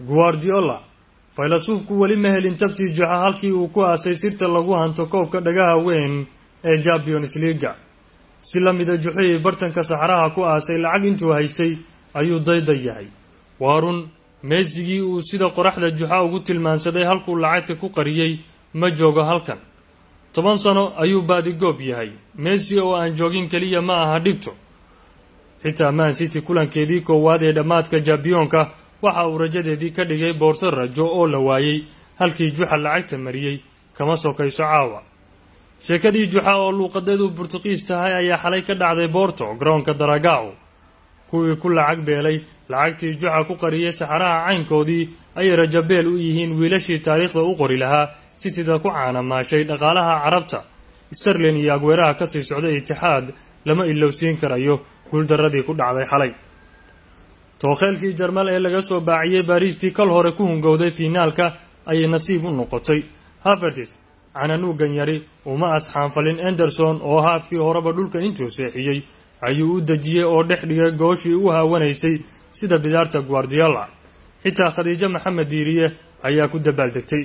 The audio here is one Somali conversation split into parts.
guardiola faylasuufku weli ma helin tabtii juxa halkii uu ku aasay sirta lagu hanto koobka dhagaha weyn ee champions leaga si la mida juxihii bartanka saxaraha ku aasay lacag intuu haystay ayuu dayda yahay waa run meesigii uu sida qoraxda juxa ugu tilmaansaday halkuu lacagta ku qariyey ma joogo halkan toban sano ayuu baadigoob yahay messi oo aan joogin keliya ma aha dhibto xitaa man city kulankeedii koowaad ee dhammaadka jabiyonka waxa uu rajadeedii ka dhigay boorso rajo oo la waayey halkii juxa lacagta mariyey kama sokayso caawa sheekadii juxa oo luuqadeedu burtuqiis tahay ayaa xalay ka dhacday boorto garoonka daragao kuwii ku lacag beelay lacagtii juxa ku qariyay saxaraha caynkoodii ayay rajabeel u yihiin wiilashii taariikhda u qori lahaa sitida ku caanamaashay dhaqaalaha carabta sterlin iyo agweeraha kasii socday itixaad lama ilowsiin karayo guuldaradii ku dhacday xalay tookheelkii jarmal ee laga soo baaciyey baariistii kal hore ku hungowday fiinaalka ayay nasiib u noqotay havertis cananuugan yari uma asxaanfalin anderson oo haafkii horeba dhulka intuu seexiyey ayuu u dejiyey oo dhex dhigay gooshii u haawanaysay sida bidaarta guardiola xitaa khadiijo maxamed diiriye ayaa ku dabaaldegtay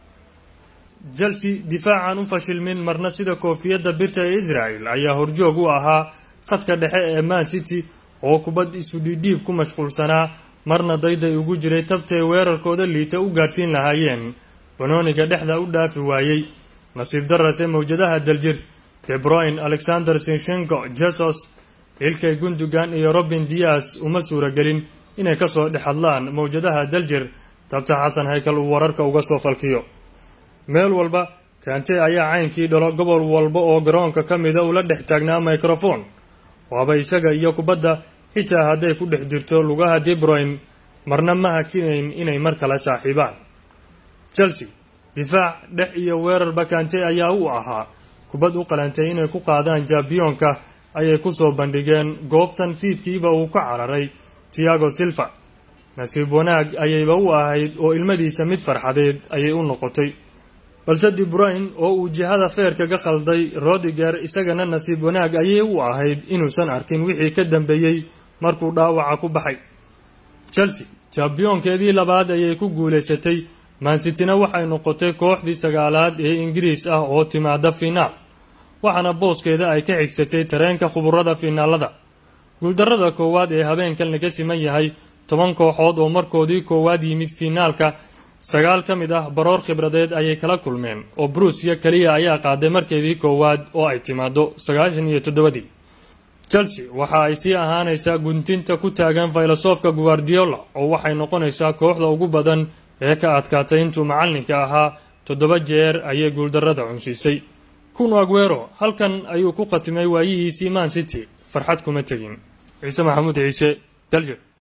chelsea difaacan u fashilmin marna sida koofiyadda birta ee israel ayaa horjoog u ahaa khadka dhexe ee man city oo kubad isu dhiidhiib ku mashquulsanaa marna dayday ugu jiray tabtay weerarkooda liita u gaarsiin lahaayeen banooniga dhexda u dhaafi waayey nasiib darase mawjadaha daljir debroyn alexander sinshenko jesus ilkay gundugan iyo robin dias uma suuragelin inay kasoo dhex hadlaan mawjadaha daljir tabta xasan haykal uu wararka uga soo falkiyo meel walba kaante ayaa caynkii dhalo gobol walba oo garoonka ka mida ula dhex taagnaa microfon waaba isaga iyo kubadda xitaa hadday ku dhex jirto lugaha debroyn marna ma hakinayn inay mar kale saaxiibaan chelsea difaac dhex iyo weerarba kaante ayaa u ahaa kubad u qalantay inay ku qaadaan jabiyonka ayay kusoo bandhigeen goobtan fiidkiiba uu ka cararay tiago silva nasiib wanaag ayayba u ahayd oo ilmadiisa mid farxadeed ayay u noqotay balse dibruyn oo uu jihada feerka ka khalday rodiger isagana nasiib wanaag ayay u ahayd inuusan arkin wixii ka dambeeyey markuu dhaawaca ku baxay chelsea jabiyonkeedii labaad ayay ku guulaysatay mansitina waxay noqotay kooxdii sagaalaad ee ingiriis ah oo timaada fiinaal waxaana booskeeda ay ka xigsatay tareenka khuburada fiinaalada guuldarrada koowaad ee habeenkan laga siman yahay toban kooxood oo markoodii koowaad yimid fiinaalka sagaal ka mid ah baroor khibradeed ayay kala kulmeen oo bruusiya keliya ayaa qaaday markeedii koowaad oo ay timaado sagaashan iyo toddobadii chelsea waxa ay sii ahaanaysaa guntinta ku taagan filosoofka guardiola oo waxay noqonaysaa kooxda ugu badan ee ka adkaatay intuu macallinka ahaa toddoba jeer ayay guuldarrada cunsiisay kun aguero halkan ayuu ku khatimay waayihiisii man city farxad kuma tegin ciise maxamuud ciise dalje